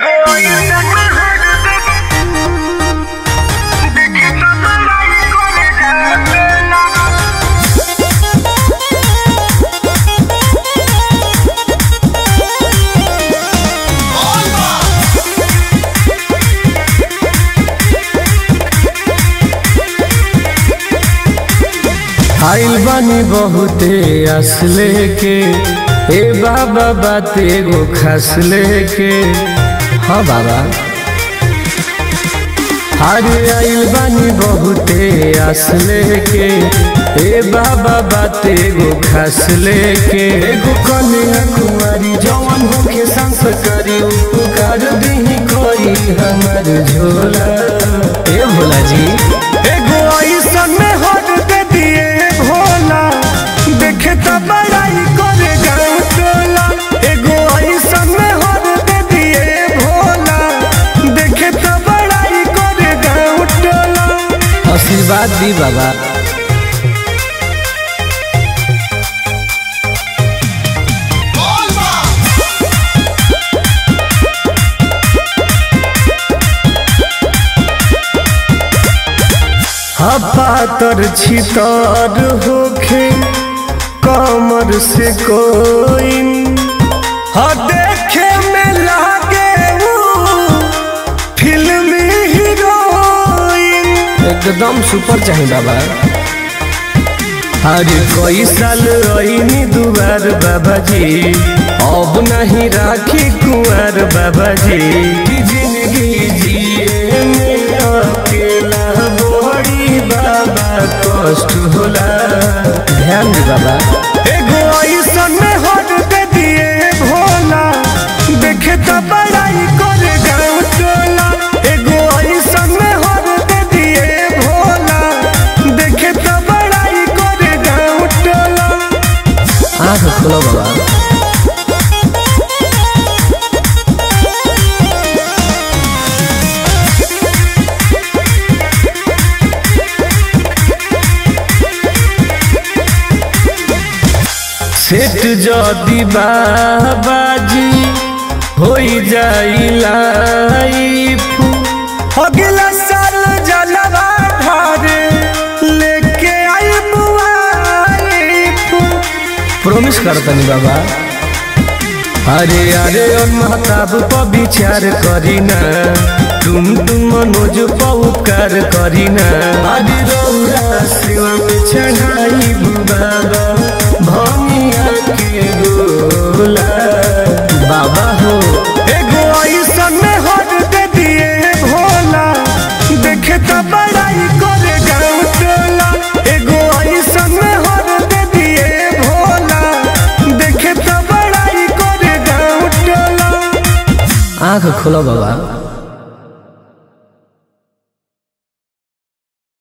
आइल बानी बहुते असले के ए बाबा बात एगो खसले के हाँ बाबा अरे आइल बानी बहुते असले के ए बाबा बात एगो खसले के एगो कन्या कुमारी जवन होके संस्कारी उपकार दही कोई हमर झोला ए भोला जी एगो ऐसन में हट दे दिए भोला देखे तो बड़ाई करे गाँव टोला एगो ऐसन में हट दे दिए भोला देखे तो बड़ाई करे गाँव टोला आशीर्वाद दी बाबा पातर छितर होखे कमर से कोई हा देखे में लागे वो फिल्मी हीरोइन एकदम सुपर चाहिए बाबा अरे कई साल रही दुआर बाबा जी अब नहीं राखी कुंवर बाबा जी की जिंदगी जिए में अकेला बड़ी बाबा कष्ट होला ध्यान दी बाबा एगो ऐसन में हट दे दिए भोला देखे तो बड़ाई करे गाँव टोला एगो ऐसन में हट दे दिए भोला देखे तो बड़ाई करे गाँव टोला आंख खोलो बाबा सेठ जदी बाबाजी होई जाई लाइफ अगला साल जलवा ढारे लेके आई बुआइफ प्रॉमिस करतनी बाबा अरे अरे और महताब पर विचार करीना तुम तुम मनोज पर उपकार करीना अरे रौरा सेवा में चढ़ाई बाबा भमिया के गोला बाबा हो एगो ऐसन में हट दे दिए भोला देखे तो बड़ाई करे गाँव टोला एगो ऐसन में हट दे दिए भोला देखे तो बड़ाई करे गाँव टोला आंख खोलो बाबा